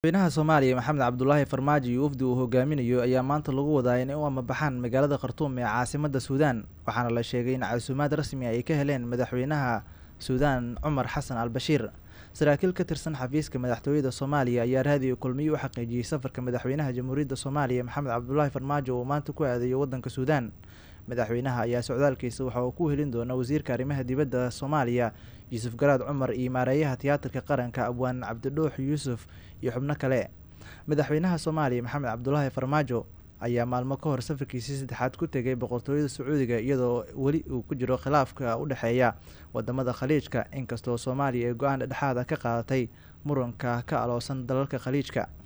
madaxweynaha soomaaliya maxamed cabdulaahi farmaajo iyo wafdi uu hogaaminayo ayaa maanta lagu wadaa inay u amabaxaan magaalada khartuum ee caasimada suudaan waxaana la sheegay in casuumaad rasmi ay ka heleen madaxweynaha suudaan cumar xasan al bashiir saraakiil ka tirsan xafiiska madaxtooyada soomaaliya ayaa raadiyo kulmiyo u xaqiijiyey safarka madaxweynaha jamhuuriyadda soomaaliya maxamed cabdulaahi farmaajo uu maanta ku aadayo wadanka suudaan madaxweynaha ayaa socdaalkiisa waxa uu ku helin doona wasiirka arrimaha dibadda soomaaliya yuusuf garaad cumar iyo maareeyaha tiyaatarka qaranka abwaan cabdidhuux yuusuf iyo xubno kale madaxweynaha soomaaliya maxamed cabdulaahi farmaajo ayaa maalmo ka hor safarkiisii saddexaad ku tegay boqortooyada sacuudiga iyadoo weli uu ku jiro khilaafka u dhexeeya wadamada khaliijka inkastoo soomaaliya ay go-aan dhexdhexaada ka qaadatay muranka ka aloosan dalalka khaliijka